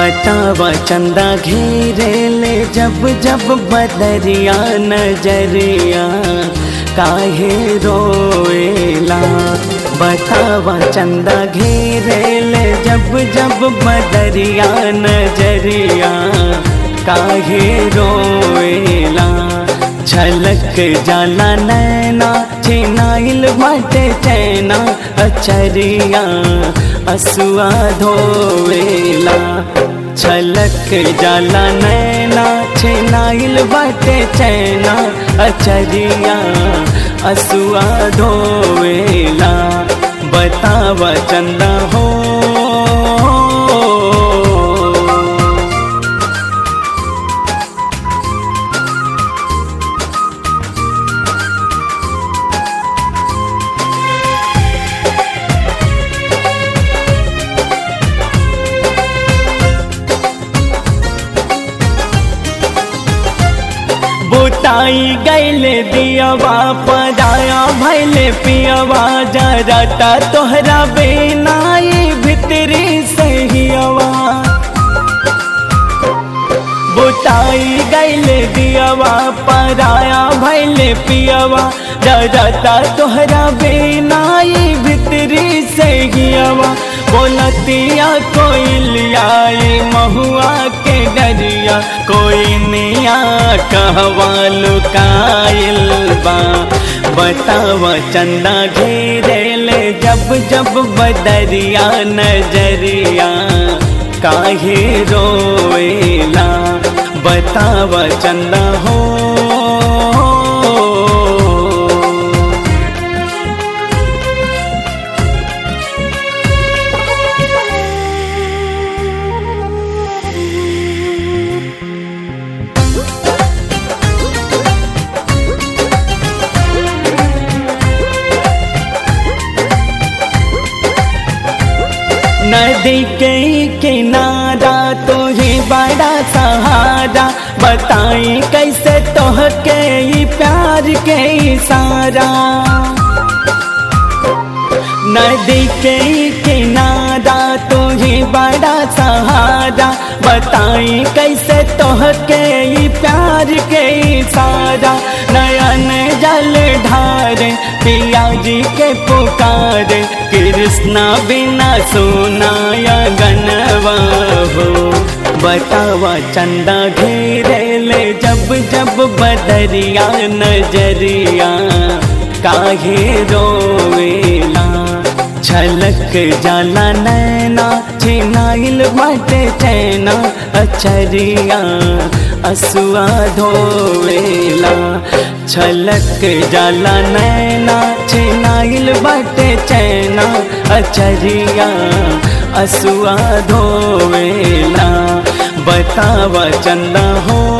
बतावा चंदा घेरे ले जब जब बदरिया नजरिया काहे रोएला बतावा चंदा घेरे ले जब जब बदरिया नजरिया काहे रोएला झलक जाला नैना छिनाइल बाटे चैना अचरिया असुआ धोवेला छलक जाला नैना छिनाइल बाटे चैना अचरिया असुआ धोवेला बतावा चंदा हो बुताई गैले दियवा पदाया भैले पियवा जरता तोहरा बेनाई भितरी सहियवा बुताई गैले दियवा पराया भैले पियवा जरता तोहरा बेनाई भितरी सहियवा बोलतिया कोई लियाई महुआ के डरिया कोई निया कहवा लुकाइल बा बतावा चंदा घेरे ले जब जब बदरिया नजरिया काहे रोएला बतावा चंदा हो नदी के किनारा तो ही बड़ा सहारा बताई कैसे तोह के ही प्यार के इशारा नदी के किनारा तो ही बड़ा सहारा बताई कैसे तोह के ही प्यार के इशारा नयन जल ढार पिया जी के पुकार कृष्णा बिना सोनाया गनवा हो बतावा चंदा घेरे ले जब जब बदरिया नजरिया काहे रोवेला छलक जाला नैना छिनाइल बाटे चैना अचरिया असुआ धोवेला छलक जाला नैना छिनाइल बाटे चैना अचरिया असुआ धोवेला बतावा चंदा हो